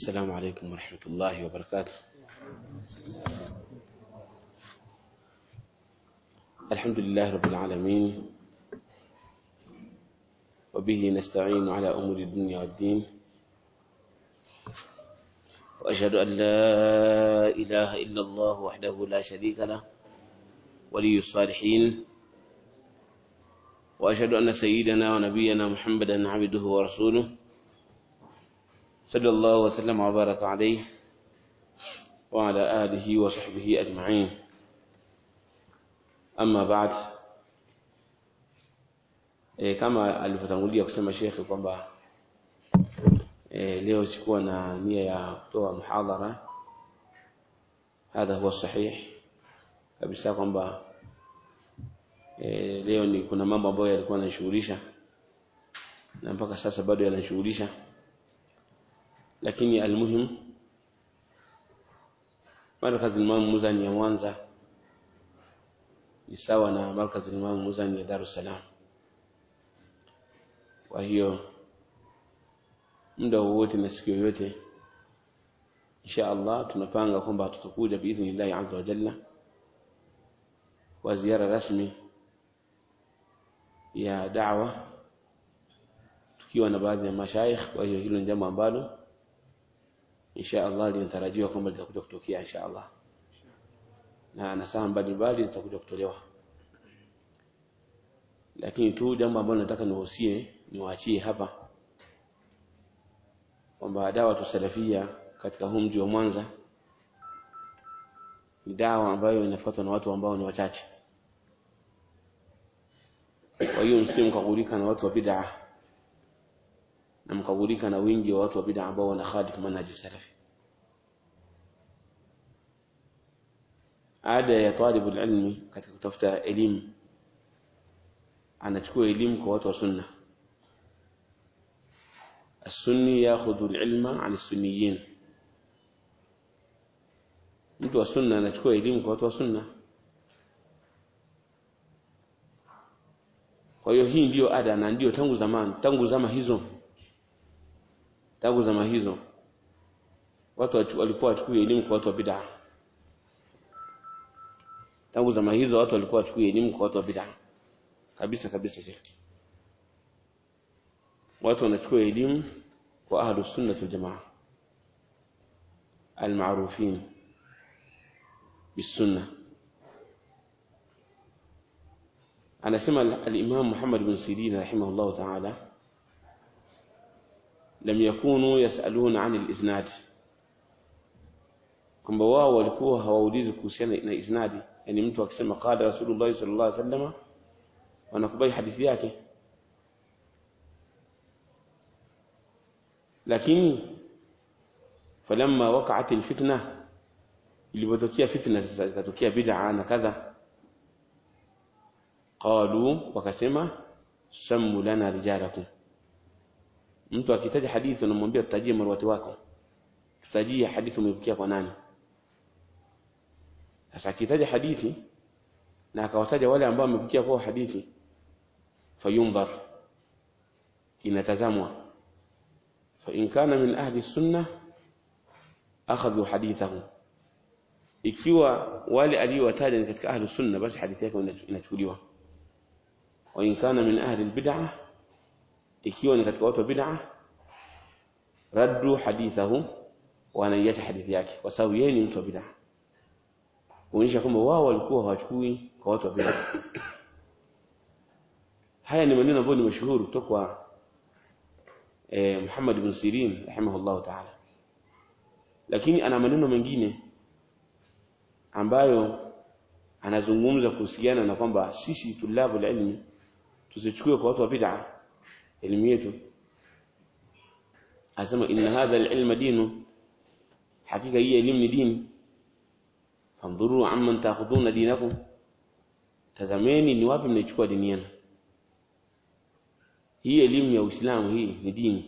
السلام عليكم ورحمة الله وبركاته الحمد لله رب العالمين وبه نستعين على أمور الدنيا والدين وأشهد أن لا إله إلا الله وحده لا شريك له ولي الصالحين وأشهد أن سيدنا ونبينا محمدا عبده ورسوله صلى الله وسلم وبارك عليه وعلى آله وصحبه أجمعين أما بعد e, kama alivyotangulia kusema shekhe kwamba e, leo sikuwa na nia ya kutoa muhadhara hadha huwa sahih kabisa kwamba e, leo ni kuna mambo ambayo yalikuwa yanashughulisha na mpaka sasa bado yanashughulisha lakini almuhim markaz Imam Muzani ya Mwanza ni sawa na markaz Imam Muzani ya Dar es Salaam kwa hiyo muda wowote na siku yoyote insha Allah tunapanga kwamba tutakuja biidhnillah azza wa jalla kwa ziara rasmi ya da'wa tukiwa na baadhi ya mashaikh kwa hiyo hilo ni jambo ambalo insha Allah linatarajiwa kwamba litakuja kutokea insha Allah na nasaha mbalimbali zitakuja kutolewa lakini tu jambo ambalo nataka niwahusie niwaachie hapa kwamba dawa tusalafia katika huu mji wa Mwanza ni dawa ambayo inafuatwa na watu ambao ni wachache kwa hiyo msije mkagulika na watu wa bid'a na mkagulika na wingi wa watu wa bid'a ambao wanakhalifu manhaji salafi ada ya talibu ilmi katika kutafuta elimu anachukua elimu kwa watu wa sunna السني ياخذ العلم عن السنيين mtu wa sunna anachukua elimu kwa watu wa sunna kwa hiyo hii ndiyo ada na ndiyo tangu zamani tangu zama hizo tangu zama hizo watu walikuwa wachukue elimu kwa watu wa bid'a tangu zama hizo watu walikuwa wachukue elimu kwa watu wa bid'a kabisa kabisa shekhi watu wanachukua elimu kwa ahlus sunnah wal jamaa almarufin bisunna anasema al-Imam Muhammad bin Sirin rahimahullah ta'ala lam yakunu yasaluna 'an al-isnad kwamba wao walikuwa hawaulizi kuhusiana na isnadi yani mtu akisema qala rasulullah sallallahu alaihi wasallam wanakubali hadithi yake lakini falamma waqa'at alfitna ilipotokea fitna sasa ikatokea bid'a na kadha qalu wakasema sammu lana rijalakum mtu akitaja hadithi unamwambia tutajie marwati wako tutajie hadithi umepokea kwa nani sasa akitaja hadithi na akawataja wale ambao wamepokea kwa hadithi fayunzar inatazamwa فإن كان من أهل السنة أخذوا حديثه ikiwa wale aliyowataja ni katika ahli sunna basi hadithi yake inachukuliwa wa in kana min ahli albid'ah ikiwa ni katika watu wa bid'ah raddu hadithahu wanaiacha hadithi yake kwa sababu yeye ni mtu wa bid'ah kuonyesha kwamba wao walikuwa hawachukui kwa watu wa bid'ah haya ni maneno ambayo ni mashuhuri kutoka kwa eh, Muhammad ibn Sirin rahimahullah ta'ala lakini ana maneno mengine ambayo anazungumza kuhusiana na kwamba sisi tulabu ilmi tusichukue kwa watu wa bid'a elimu yetu asema inna hadha alilma dinu hakika hii elimu ni dini fandhuru amman taakhuduna dinakum tazameni ni wapi mnaichukua dini yenu hii elimu ya Uislamu hii ni dini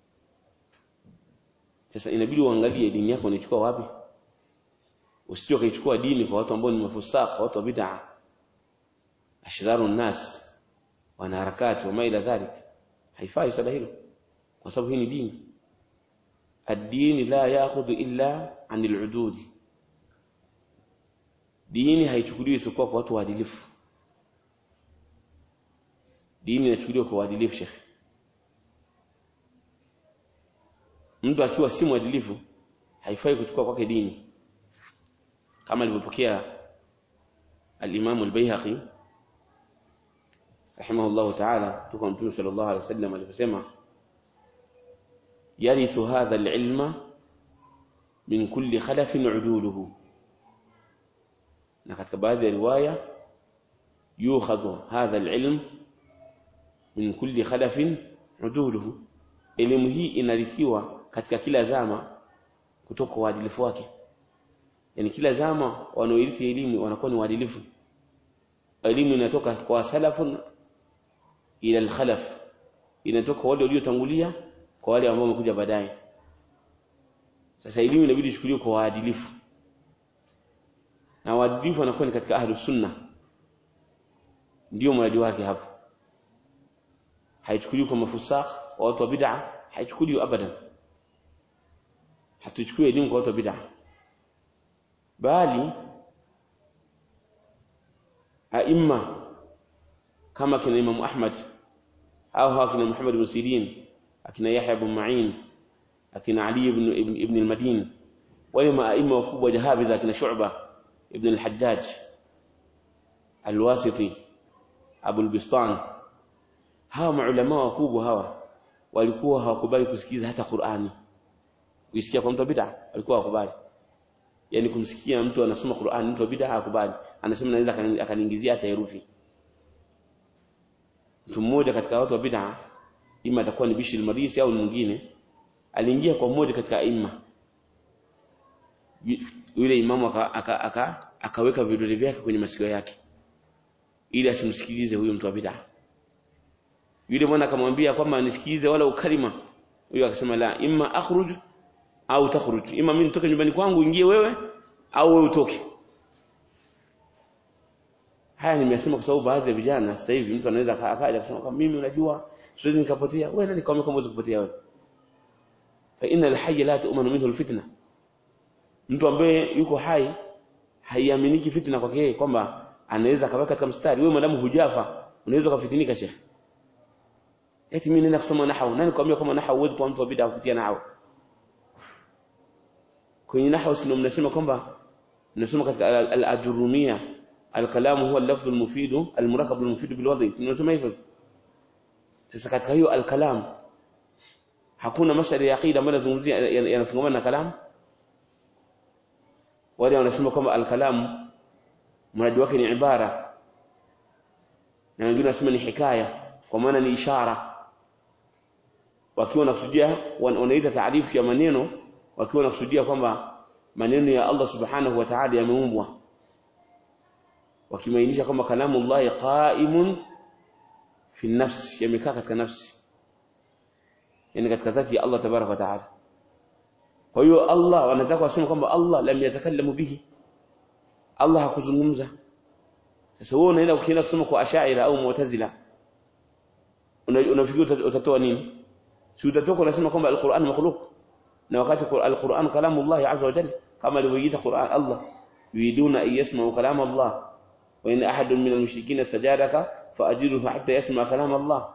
sasa inabidi uangalie dini yako unaichukua wapi usije ukaichukua dini kwa watu ambao ni mafusaka watu wa bid'a ashraru nas wana harakati wa maila dhalik haifai swala hilo kwa sababu hii ni dini ad-din la ya'khudhu illa 'anil 'udud dini haichukuliwi isipokuwa kwa watu waadilifu dini inachukuliwa kwa uadilifu shekhi mtu akiwa si mwadilifu haifai kuchukua kwake dini kama alivyopokea al-Imam al-Baihaqi rahimahullah ta'ala kutoka Mtume sallallahu alaihi wasallam aliposema yarithu hadha al-ilma min kulli khalafin uduluhu na katika baadhi ya riwaya yukhadhu hadha al-ilm min kulli khalafin uduluhu elimu hii inarithiwa katika kila zama kutoka kwa uadilifu wake yani kila zama wanaoirithi elimu wanakuwa ni waadilifu elimu inatoka kwa salafun ila al-khalaf inatoka wale waliotangulia kwa wale ambao wamekuja baadaye sasa elimu inabidi ichukuliwe kwa waadilifu na waadilifu wanakuwa ni katika ahlu sunna ndio mradi wake hapo haichukuliwi kwa mafusakh wa watu wa bid'a haichukuliwi abadan hatuchukui elimu kwa watu wa bid'a bali aima kama kina Imam Ahmad au hawa kina Muhammad ibn Sirin akina Yahya ibn Ma'in akina Ali ibn ibn, ibn al-Madini wale maaima wakubwa jahabidha akina Shu'ba ibn al-Hajjaj al-Wasiti Abu al-Bistan hawa maulama wakubwa hawa walikuwa hawakubali kusikiza hata Qur'ani kuisikia kwa mtu bid'a walikuwa hawakubali yani kumsikia mtu anasoma Qur'an mtu bid'a hakubali anasema naweza akaniingizia hata herufi mtu mmoja katika watu wa bid'a ima atakuwa ni Bishir Marisi au mwingine aliingia kwa mmoja katika imma yule imamu aka, aka, aka, akaweka vidole vyake kwenye masikio yake ili asimsikilize huyo mtu wa bid'a yule mwana akamwambia kwamba nisikilize wala ukalima huyo akasema la imma akhruj au takhruj ima mimi nitoke nyumbani kwangu ingie wewe au wewe utoke haya nimesema kwa sababu baadhi ya vijana sasa hivi mtu anaweza akaja kusema kama mimi unajua siwezi nikapotea wewe nani kama kama kupotea wewe fa inna al-hayy la tu'manu minhu al-fitna mtu ambaye yuko hai haiaminiki fitna kwake yeye kwamba anaweza akaweka katika mstari wewe madamu hujafa unaweza kufitinika shekhi eti mimi nenda kusoma nahau nani kwambia kama nahau huwezi kuwa mtu wa bid'a kupitia nahau kwenye nahwu sio mnasema kwamba mnasoma katika al-ajrumia al-kalamu huwa al-lafdh al-mufid al-murakab al-mufid bil wadhi tunasema hivyo sasa katika hiyo al-kalam hakuna masala ya aqida ambayo yanazungumzia yanafungamana na kalam wale wanasema kwamba al-kalam mradi wake ni ibara na wengine wanasema ni hikaya kwa maana ni ishara wakiwa wanakusudia wanaita taarifu ya maneno wakiwa wanakusudia kwamba maneno ya Allah subhanahu wa ta'ala yameumbwa wakimaanisha kwamba kalamu Allah qa'imun fi nafsi yamekaa katika nafsi yani katika dhati ya Allah tabaraka wa ta'ala kwa hiyo Allah wanataka waseme kwamba Allah lam yatakallamu bihi Allah hakuzungumza sasa wewe unaenda ukienda kusoma kwa ashaira au mu'tazila unafikiri utatoa nini si utatoka unasema kwamba alquran makhluq na wakati alquran kalamu Allah azza wa jalla kama alivyoita Qur'an Allah yuriduna an yasma'u kalam Allah wa in ahadun min almushrikeen istajaraka faajiruhu hatta yasma' kalam Allah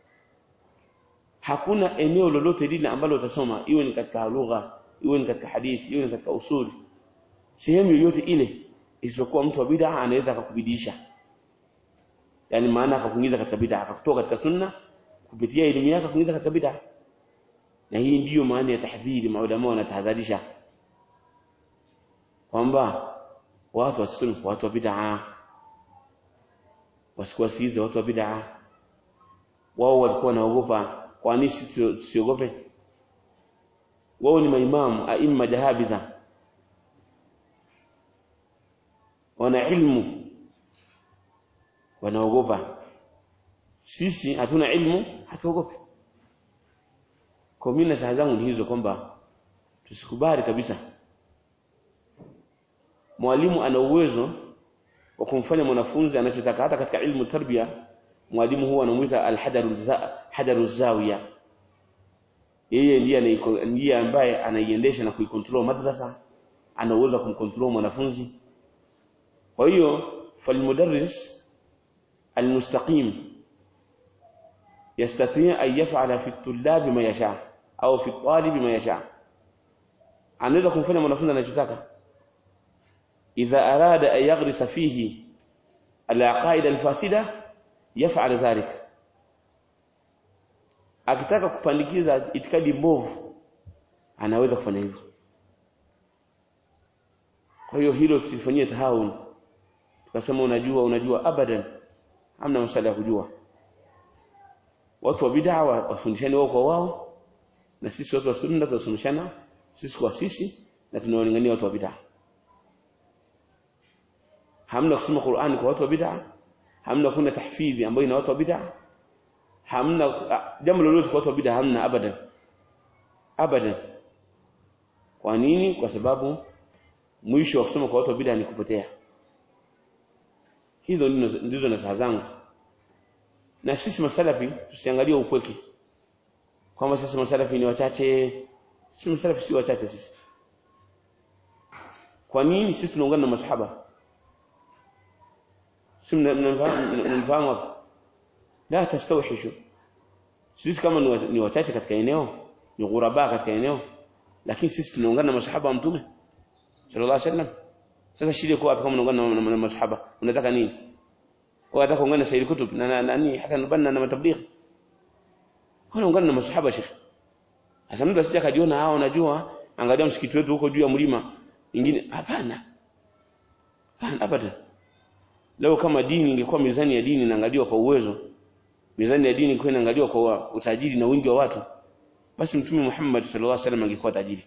hakuna eneo lolote lile ambalo utasoma iwe ni katika lugha iwe ni katika hadithi iwe ni katika usuli sehemu yoyote ile isipokuwa mtu wa bid'a anaweza akakubidisha yani maana akakuingiza katika bid'a akakutoa katika sunna kupitia elimu yake akakuingiza katika bid'a na hii ndiyo maana ya tahdhiri maulama wanatahadharisha kwamba watu wasisome kwa watu wa bid'a wasikuwasikize watu wa bid'a wao walikuwa wanaogopa kwa nini tusiogope wao ni maimamu aima jahabidha wana ilmu wanaogopa sisi hatuna ilmu hatuogopi kwa mimi na saha zangu ni hizo kwamba tusikubali kabisa mwalimu ana uwezo wa kumfanya mwanafunzi anachotaka hata katika ilmu tarbia mwalimu huwa anamuita alhadaru hadaru zawiya yeye ndiye ndiye ambaye anaiendesha na kuikontrol madrasa ana uwezo wa kumcontrol mwanafunzi kwa hiyo falmudarris almustaqim يستطيع أن يفعل في الطلاب ما يشاء أو في الطالب ما يشاء anaweza kumfanya mwanafunzi anachotaka idha arada an yaghrisa fihi alaqaida alfasida yaf'al dhalik akitaka kupandikiza itikadi mbovu anaweza kufanya hivyo kwa hiyo hilo tusifanyie tahawun tukasema unajua unajua abadan hamna masuala ya kujua watu wa bid'a wafundishani wao kwa wao na sisi watu wa sunna tunasomeshana sisi kwa sisi na tunawalingania watu wa bid'a hamna kusoma Qur'ani kwa watu wa bid'a hamna kuna tahfidhi ambayo ina watu wa bid'a hamna jambo lolote kwa watu wa bid'a hamna abadan abadan kwa nini kwa sababu mwisho wa kusoma kwa watu wa bid'a ni kupotea hizo ndizo nasaha zangu na sisi masalafi tusiangalie upweke kwamba sisi masalafi ni wachache sisi masalafi si wachache sisi kwa nini sisi tunaungana na masahaba si mnafahamu hapo la tastawhishu sisi kama ni wachache katika eneo ni ghuraba katika eneo lakini sisi tunaungana na masahaba wa mtume sallallahu alaihi wasallam sasa shida iko wapi kama unaungana na masahaba unataka nini unataka kuungana na Sayyid Kutub na nani Hassan Banna na matablighi unaungana na masahaba shekhi sasa mtu asije akajiona hao unajua angalia msikiti wetu huko juu ya mlima ingine hapana hapana abadan leo kama dini ingekuwa mizani ya dini inaangaliwa kwa uwezo mizani ya dini ingekuwa inaangaliwa kwa utajiri na wingi wa watu basi mtume Muhammad sallallahu alaihi wasallam angekuwa tajiri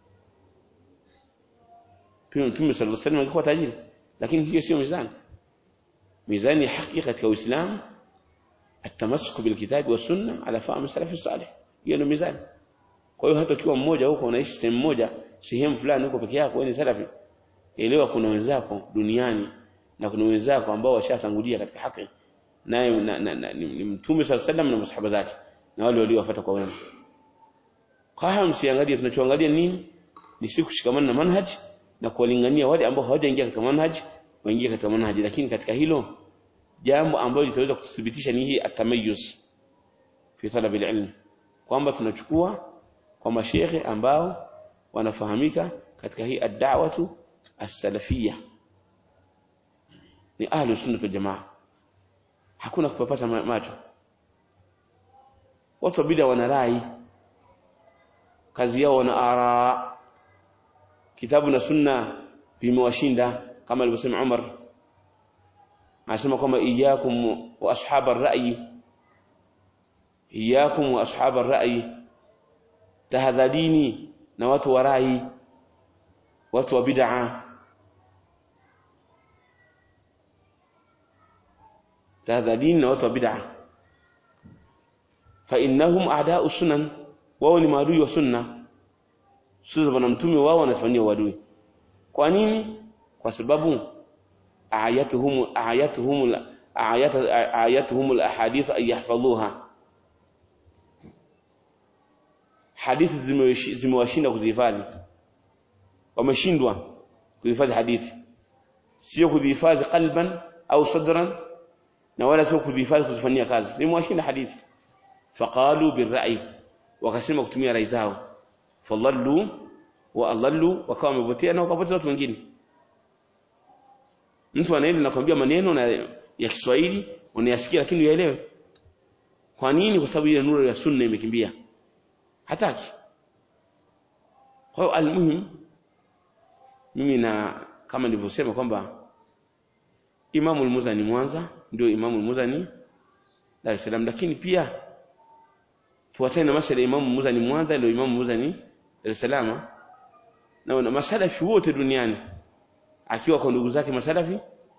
pia mtume sallallahu alaihi wasallam angekuwa tajiri lakini hiyo sio mizani mizani ya haki katika Uislamu التمسك بالكتاب والسنه على فهم السلف الصالح hiyo ndio mizani kwa hiyo hata ukiwa mmoja huko unaishi sehemu moja sehemu fulani huko peke yako wewe ni salafi elewa kuna wenzako duniani na kuna wenzako ambao washatangulia katika haki naye na, na, na, ni, ni mtume sallallahu alaihi na masahaba zake na wale waliowafuata kwa wema kwa hiyo msiangalie tunachoangalia nini ni siku kushikamana na manhaj na kuwalingania wale ambao hawajaingia katika manhaj waingie katika manhaj lakini katika hilo jambo ambalo litaweza kuthibitisha ni hii atamayuz fi talab alilm kwamba tunachukua kwa mashehe ambao wanafahamika katika hii ad-da'watu as-salafiyya ni ahlu sunna wal jamaa hakuna kupapasa macho watu wa bid'a wana rai kazi yao wana ara kitabu na sunna vimewashinda kama alivyosema Umar anasema kwamba iyyakum wa ashab ar-ra'yi iyyakum wa ashab ar-ra'yi tahadharini na watu wa rai watu wa bid'a tahadharini na watu wa bid'a fa innahum a'da'u sunan wao ni maadui wa sunna sio bwana mtume wao wanafanyia uadui kwa nini kwa sababu ayatuhum ayatuhum ayat ayatuhum alahadith ay yahfazuha hadithi zimewashinda kuzihifadhi wameshindwa kuhifadhi hadithi sio kuzihifadhi qalban au sadran na wala sio kuzihifadhi kuzifanyia kazi zimewashinda hadithi faqalu birra'i wakasema kutumia rai zao fadhallu wa adhallu wakawa wamepotea na wakapoteza watu wengine mtu anaenda nakwambia maneno na ya Kiswahili unayasikia lakini uyaelewe kwa nini kwa sababu ile nuru ya sunna imekimbia hataki kwa hiyo almuhim mimi na kama nilivyosema kwamba Imamu al-Muzani Mwanza ndio Imamu al-Muzani Dar es Salaam lakini pia tuwatane na masala ya Imamu Muzani Mwanza ndio Imamu Muzani Dar es Salaam na na masalafi wote duniani akiwa kwa ndugu zake masalafi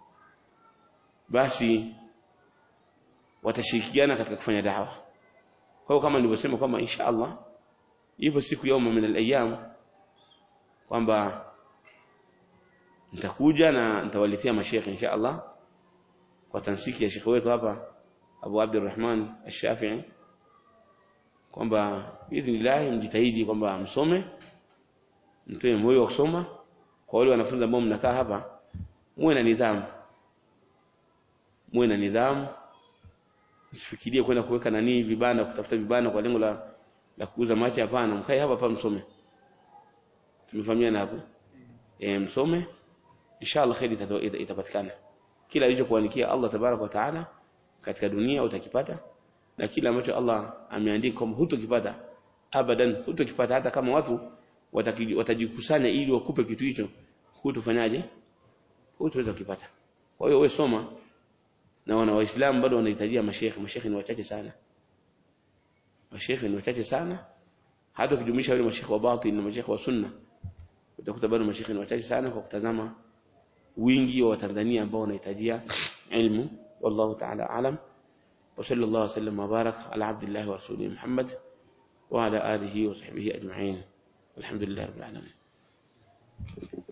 basi watashirikiana katika kufanya dawa kwa hiyo kama nilivyosema kwamba insha Allah ipo siku yauma min al-ayyam kwamba nitakuja na nitawaletea mashekhe insha Allah kwa tansiki ya shekhe wetu hapa Abu Abdurrahman Ash-Shafi'i kwamba biidhnillah mjitahidi kwamba msome mtoe moyo wa kusoma kwa wale wanafunzi ambao mnakaa hapa muwe na nidhamu muwe na nidhamu msifikirie kwenda kuweka nani vibanda kutafuta vibanda kwa lengo la la kuuza machi hapana mkae hapa hapa msome tumefahamiana hapo e, msome inshallah khairi itapatikana kila alichokuandikia Allah tabarak wa taala katika dunia utakipata na kila ambacho Allah ameandika kwamba hutokipata abadan hutokipata hata kama watu watajikusanya ili wakupe kitu hicho hutofanyaje hutoweza kukipata kwa hiyo wewe soma na wana waislamu bado wanahitajia mashekhe mashekhe ni wachache sana mashekhe ni wachache sana hata ukijumlisha wale mashekhe wa batin na mashekhe wa sunna utakuta bado mashekhe ni wachache sana kwa kutazama wingi wa Watanzania ambao wanahitajia ilmu wallahu ta'ala alam wa sallallahu wasallam wa barak ala abdillah wa rasulih Muhammad wa ala alihi wa sahbihi ajma'in alhamdulillah rabbil alamin